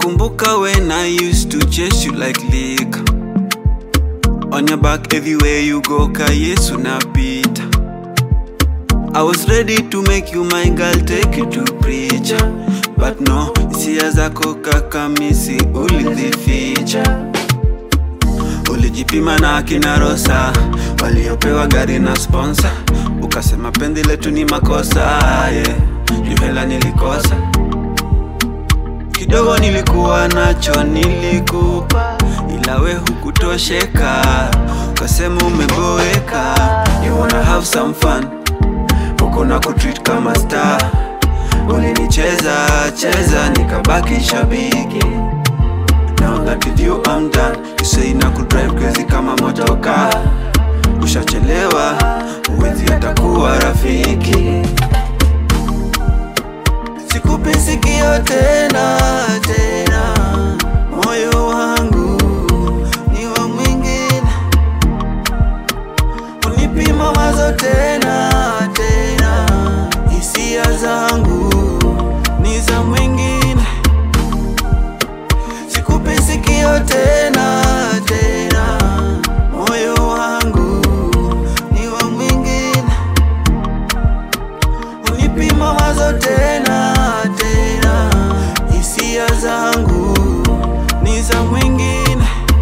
nakumbuka when I used to chase you like liquor On your back everywhere you go ka Yesu napita I was ready to make you my girl take you to preacher But no, hisia zako kaka misi ulizificha Ulijipima na akina Rosa waliopewa gari na sponsor, ukasema pendi letu ni makosa yeah. Juu hela nilikosa kidogo, nilikuwa nacho nilikupa, ila we hukutosheka, ukasema umeboeka, you wanna have some fun, uko na kutreat kama star, ulinicheza cheza nikabaki shabiki Now that with you I'm done You say na kudrive crazy kama motoka Ushachelewa Uwezi atakuwa rafiki Sikupi sikio tena tena Moyo wangu ni wa mwingine Unipi mawazo tena tena Hisia zangu ni za mwingine Sikupi sikio tena tena, moyo wangu ni wa mwingine, unipi mawazo tena tena, hisia zangu ni za mwingine.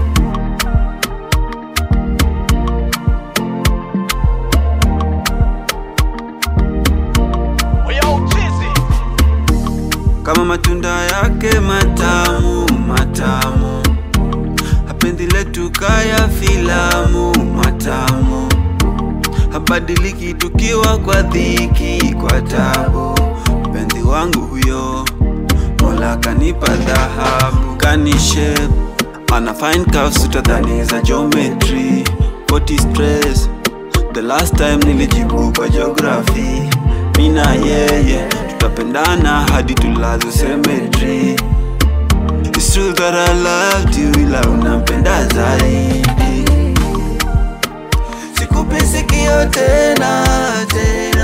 kama matunda yake matamu matamu, hapendi letu kaya filamu matamu, habadiliki tukiwa kwa dhiki kwa tabu. Mpenzi wangu huyo, Mola kanipa dhahabu, kanishe ana fine curves utadhani za geometry, poti stress The last time nilijibu kwa geography, mina yeye tutapendana hadi tulazo cemetery. It's true that I loved you, ila unampenda zaidi. Sikupi sikio tena tena